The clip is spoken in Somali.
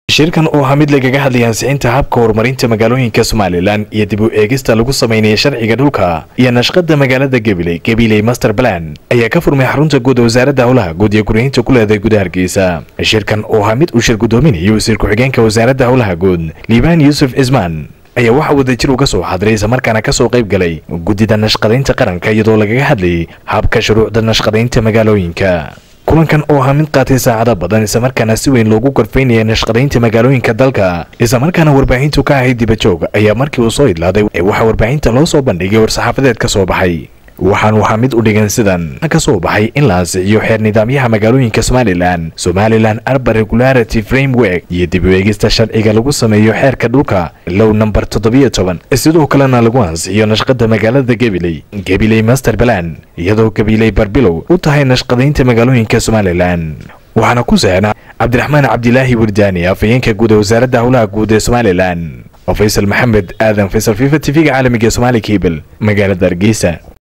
shirkan oo ahaa mid lagaga hadlaya ansixinta habka horumarinta magaalooyinka somalilan iyo dib u eegista lagu sameynaya sharciga dhulka iyo nashqada magaalada gabiley gabiley master plan ayaa ka furmay xarunta guud ee wasaaradda howlaha guud iyo guryahinta ku leedahay gudaha hargeysa shirkan oo ahaa mid uu shir gudoominayo wasiir ku-xigeenka wasaaradda howlaha guud liibaan yuusuf cismaan ayaa waxaa wadajir uga soo xadiray islamarkaana ka soo qayb galay guddida nashqadaynta qaranka iyadoo lagaga hadlayay habka shuruucda nashqadaynta magaalooyinka kulankan oo ahaa mid qaatay saacado badan islamarkaana si weyn loogu gorfaynaya nashqadaynta magaalooyinka dalka islamarkaana warbaahintu ka ahayd dibajoog ayaa markii uu soo idlaaday ee waxaa warbaahinta loo soo bandhigay war-saxaafadeed ka soo baxay waxaan waxaa mid u dhigan sidan ka soo baxay in la ansixiyo xeer nidaamyaha magaalooyinka somalilan somalilan arba regularity framework iyo dib u eegista sharciga lagu sameeyo xeerka dhulka low number toddobiyo toban sidoo kalena lagu ansixiyo nashqada magaalada gabiley gabiley master balan iyadoo gabiley barbilow u tahay nashqadaynta magaalooyinka somalilan waxaana ku saxna cabdiraxmaan cabdilaahi wirdaani afhayeenka guud ee wasaaradda howlaha guud ee somalilan faysal maxamed aadan faysal fifa tv-ga caalamiga somaali kabel magaalada hargeysa